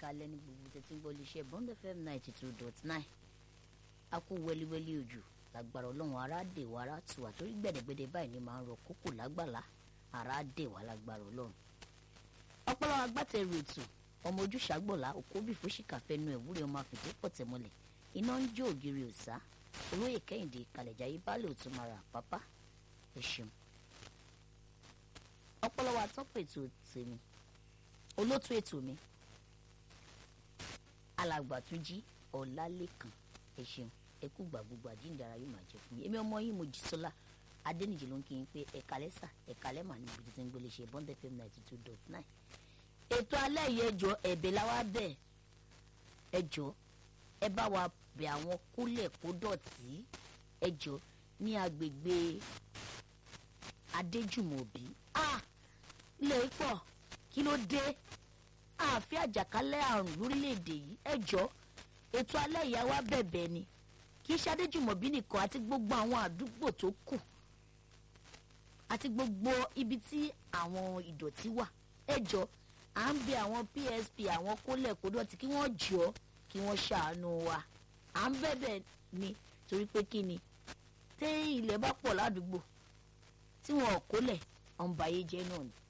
kalẹ̀ ní gbogbo tẹ̀tí ń gbọ́ iléeṣẹ́ bond fm ninety two dot nine a kú wẹ́líwẹ́lí òjò lágbára ọlọ́run ara dè wá ara tù wá torí gbẹ̀dẹ̀gbẹ̀dẹ̀ báyìí ni máa ń rọ kókò lágbàlá ara dè wá lágbára ọlọ́run. ọpọlọ agbátẹrù ètò ọmọ ojúṣàgbọ̀lá òkóbì fúṣìkà fẹnu ẹ̀wúrẹ́ ọmọ àfìdé pọ̀tẹ́mọlẹ̀ iná ń jó ògiri òsá olóyè kẹ́hìndé kàlẹ̀jáyé baálé òtúmọ̀ra pápá ẹ ṣeun. ọpọlọ wa tọ́pọ̀ ètò tèmi olótú ètò mi alàgbàtúnjí ọlálẹ́kan ẹ ṣeun ẹ kú gbàgbogbo àjíǹdara yóò máa jẹ fún mi èmi ọmọ yìí Mojísọ́lá adẹnìjì ló ń kí n pé ẹ̀ka lẹ́sà ẹ̀ka lẹ́mà ní ibi títí ń gbélé ṣe bond fm ninety two dot nine ètò alẹ́ yìí ẹjọ́ ẹ̀bẹ̀ la wá bẹ̀ ẹjọ́ ẹ bá wa bẹ̀ àwọn kólẹ̀ kó dọ̀tí ẹjọ́ ní agbègbè adéjùmọ̀bí ah ilẹ̀ pọ̀ kí ló dé àfi àjàkálẹ̀ àrùn lórílẹ̀‐èdè yìí ẹjọ́ ètò alẹ́ ìyá wa bẹ̀bẹ̀ ni kì í ṣe adéjùmọ̀bí nìkan àti gbogbo àwọn àdúgbò tó kù àti gbogbo ibi tí àwọn ìdọ̀tí wà ẹjọ́ à ń bẹ àwọn PSP àwọn kólẹ̀kódọ̀tí kí wọ́n jọ kí wọ́n ṣàánú wa à ń bẹ̀bẹ̀ ni torí pé kí ni tẹ́ ilẹ̀ bá pọ̀ ládùúgbò tí wọn ò kólẹ̀ ọ̀nbàyé jẹ́ náà ni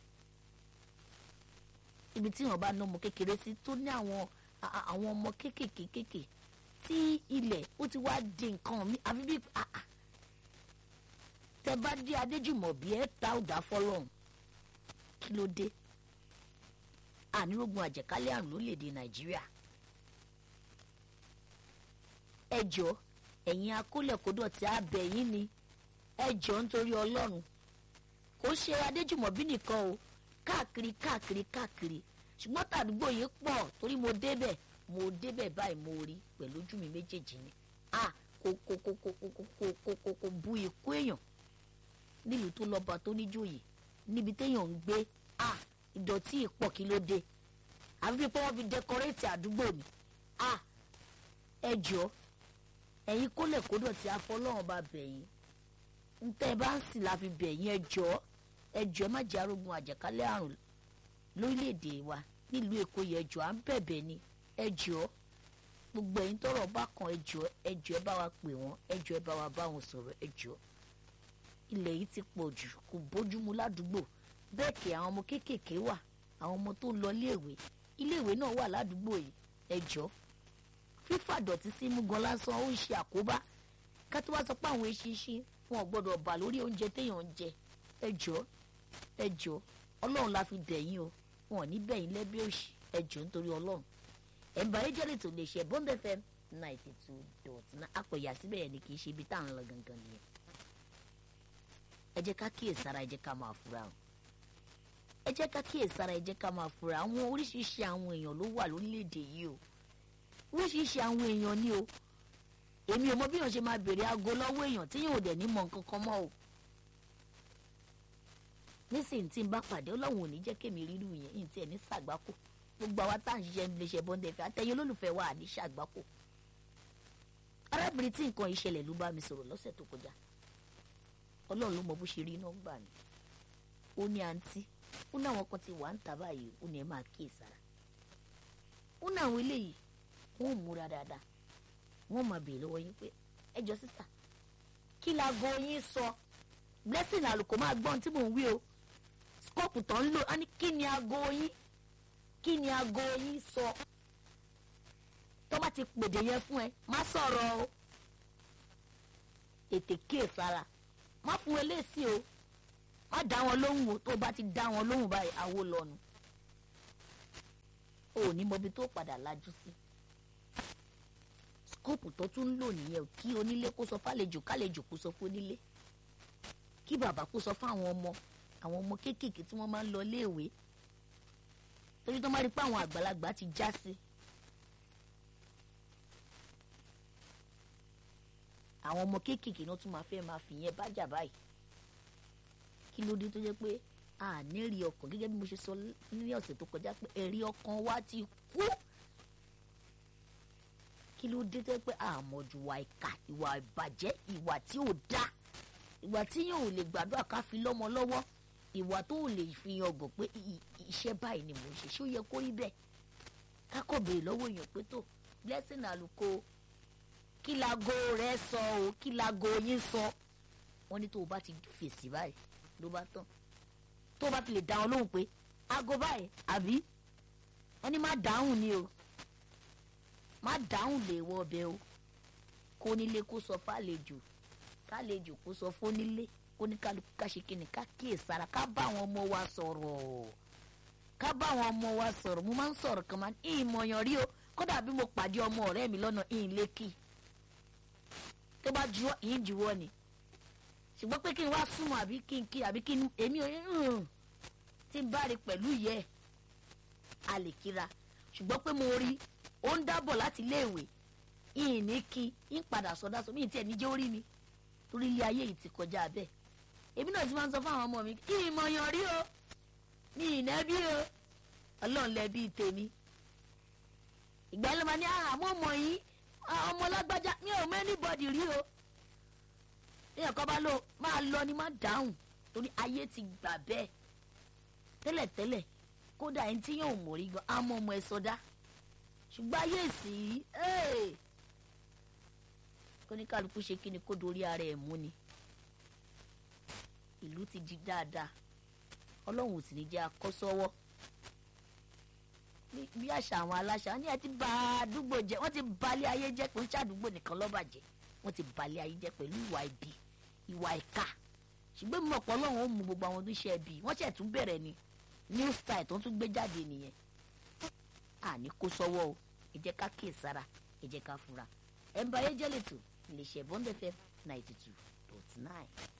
ibi tí wọn bá ná ọmọ kékeré sí tó ní àwọn àwọn ọmọ kéékèèké kéékèèké tí ilẹ̀ ó ti wá di nǹkan mi àfi bí tẹ bá dé adéjùmọ̀bí ẹ ta ọ̀dà fọlọ́run kí ló dé ànírógun àjẹkálẹ̀ àrùn lórílẹ̀‐èdè nàìjíríà ẹ jọ ẹ̀yin akólẹ̀kódọ̀ tí a bẹ̀ yín ni ẹ jọ nítorí ọlọ́run kò ṣe adéjùmọ̀bí nìkan o káàkiri káàkiri káàkiri ṣùgbọ́n tàdúgbò yìí pọ̀ torí mo débẹ̀ mo débẹ̀ báyìí mo rí pẹ̀lú ojú mi méjèèjì ni a kò kò kò kò kò kò kò kò kò bu ikú èèyàn nílùú tó lọ́ba tó níjòyè níbi téèyàn ń gbé a ìdọ̀tí ìpọ̀ kí ló dé àfi pé wọ́n fi dẹkọrétì àdúgbò mi a ẹ jọ ẹ̀yin kólẹ̀ kódọ̀ tí afọlọ́run bá bẹ̀ yín ń tẹ́ ẹ bá ń sì la fi bẹ̀ yín ẹ jọ ẹ jọ ẹ má jẹ́ arógun àjàkálẹ̀ àrùn lórílẹ̀‐èdè wa nílùú èkó yẹ ẹ jọ à ń bẹ̀bẹ̀ ni ẹ jọ gbogbo ẹ̀yin tọ́rọ̀ bá kan ẹ jọ ẹ jọ ẹ bá wa pè wọ́n ẹ jọ ẹ bá wa bá wọn sọ̀rọ̀ ẹ jọ ilẹ̀ yìí ti pọ̀ jù kò bójúmu ládùúgbò bẹ́ẹ̀ kì àwọn ọmọ kéékèèké wà àwọn ọmọ tó ń lọ iléèwé iléèwé náà wà ládùúgbò yìí ẹ jọ fífà dọ̀tí sí mú gan lásán ó ń ṣe àkóbá ká tó wá sọ pé àwọn eṣinṣin wọn ò gbọdọ̀ bà lórí oúnjẹ téèyàn ń jẹ ẹ jọ ẹ jọ ọlọ́run la fi bẹ̀ yín o wọn ò ní bẹ̀ yín lẹ́bí òṣì ẹ jọ nítorí ọlọ́run ẹ̀ǹbà ayéjẹ́lẹ̀ tó lè ṣe bond fm ninety two dot nine apẹ̀yà síbẹ̀ yẹn ni kì í ṣe ibi tá à ń lọ gangan nìyẹn ẹ jẹ́ ká kíyèsára ẹ jẹ́ ká máa fura o ẹ jẹ́ ká kíyèsára ẹ jẹ́ ká máa fura àwọn oríṣiríṣi àwọn èèyàn ló wà lórílẹ̀‐èdè yìí o oríṣiríṣi àwọn èèyàn ni o èmi ò mọ bí èèyàn ṣe máa béèrè aago lọ́wọ́ èèyàn tí yóò dẹ̀ ní mọ nǹkan kan mọ́ o nísìnyí tí n bá pàdé ọlọ́run ò ní jẹ́ kémi rírú yẹn yìí tí ẹ̀ ní sàgbákò gbogbo àwa tá à ń ṣiṣẹ́ nílé iṣẹ́ bọ́ńdẹ̀fẹ́ àtẹ̀yìn olólùfẹ́ wa àní sàgbákò arábìnrin tí nǹkan ìṣẹ̀lẹ̀ ló bá mi sọ̀rọ̀ lọ́sẹ̀ tó kọjá ọlọ́run ló mọ bó ṣe rí iná gbà mí ó ní àǹtí ó ní àwọn kan ti wà ń ta báyìí ó ní ẹ máa kíyèsára ó ní àwọn eléyìí wọn ò múra dáadáa wọn máa béèrè lọ́wọ́ yín pé ẹ jọ sísà kí laago yín sọ blessing àlùkò máa gbọ́n tí mò ń wí o skọ́ọ̀pù tó ń lò á ní kí ni aago yín kí ni aago yín sọ tó bá ti pèdè yẹn fún ẹ má sọ̀rọ̀ o ètè kíyèsára má fún eléyìí o má dá wọn lóhùn o tó bá ti dá wọn lóhùn báyìí àwo lọ́nu o ò ní mọbi tó padà lajú sí skóòpù tó tún ń lò nìyẹn o kí onílé kó sọ fálejò kálejò kó sọ fún onílé kí bàbá kó sọ fún àwọn ọmọ àwọn ọmọ kéékèèké tí wọ́n máa ń lọ léèwé torí tó máa rí pé àwọn àgbàlagbà ti já sí àwọn ọmọ kéékèèké náà tún máa fẹ́ máa fi yẹn bájà báyìí kí ló dé tó jẹ́ pé a ní rí ọkàn gẹ́gẹ́ bí mo ṣe sọ ní ọ̀sẹ̀ tó kọjá pé ẹ̀rí ọkàn wa ti kú kí ló dé tó jẹ́ pé àmọ̀jù ìwà ìkà ìwà ìbàjẹ́ ìwà tí ò dáa ìwà tí yóò lè gbàdúrà ká fi lọ́mọ lọ́wọ́ ìwà tó lè fi yan ọgàn pé iṣẹ́ báyìí ni mò ń ṣe ṣé ó yẹ kó rí bẹ́ẹ̀ ká kò béèrè lọ́wọ́ èèyàn pé tó blessing àlùkò kí lago rẹ sọ o kí lago yín sọ wọ́n ní tó o bá ti fèsì báyìí ló bá tán tó o bá fi lè dá wọn lóhùn pé aago báyìí àbí wọ́n ní má dáhùn ni o má dáhùn lè wọ ọbẹ̀ o kó nílé kó sọ fàlejò kálejò kó sọ fónílé kó ní kálukú ká ṣe kíni ká kíyèsára ká bá àwọn ọmọ wa sọ̀rọ̀ ká bá àwọn ọmọ wa sọ̀rọ̀ mo máa ń sọ̀rọ̀ kan máa ń ìmọ̀yàn rí o kódà bí mo pàdé ọmọ ọ̀rẹ́ mi lọ́nà ìhìn lékì tó bá juwọ́ ìhìn juwọ́ ni ṣùgbọ́n pé kí n wá súnmọ́ àbí kí n kí àbí kí n èmi ò ń tí n bá rí pẹ̀lú ìyẹ́ ẹ̀ a lè kíra ṣùgbọ́n pé mo rí ó ń dábọ̀ láti iléèwé ìhìn ní kí n padà sọdá sọ mí ì tiẹ̀ níjẹ́ orí mi torí ilé ayé yìí ti kọjá bẹ́ẹ̀ èmi náà ti máa ń sọ fún àwọn ọmọ mi ìmọ̀yàn rí o mi ìnẹ́bí o ọlọ́run lẹ́bí tèmi ìgbà yẹn ló máa ní àmọ́ ọmọ yìí ọmọ lágbájá mi ò mọ anybody rí o èèyàn kan bá lò máa lọ ni má dáhùn torí ayé ti gbà bẹ́ẹ̀ tẹ́lẹ̀tẹ́lẹ̀ kódà ẹni tí yóò mọ̀ rí gan àmọ́ ọmọ ẹ sọdá ṣùgbọ́n ayé sì kóníkàlùkù ṣe kí ni kó dorí ara ẹ̀ mú ni ìlú ti di dáadáa ọlọ́run ò sì ní jẹ́ akọ́sọ́wọ́ bí àṣà àwọn aláṣà ní ẹ ti bà àdúgbò jẹ́ wọ́n ti balẹ̀ ayé jẹ́ pé ń ṣàdúgbò nìkan lọ́bàjẹ́ wọ́n ti balẹ̀ ayé jẹ́ pẹ̀lú ìwà ibi ìwà ìka ṣùgbọ́n mi mọ̀ pé ọlọ́run ó mú gbogbo àwọn tó ṣe ẹbí wọ́n ṣẹ̀ tún bẹ̀rẹ̀ ni new style tó tún gbé jáde nìyẹn àní kó sọ́wọ́ o ẹ jẹ́ ká kíyèsára ẹ jẹ́ ká fura ẹ̀ ń ba ayé jẹ́ lẹ́tọ̀ lè ṣẹ̀ bọ́ńdẹ̀fẹ́ ninety two dot nine.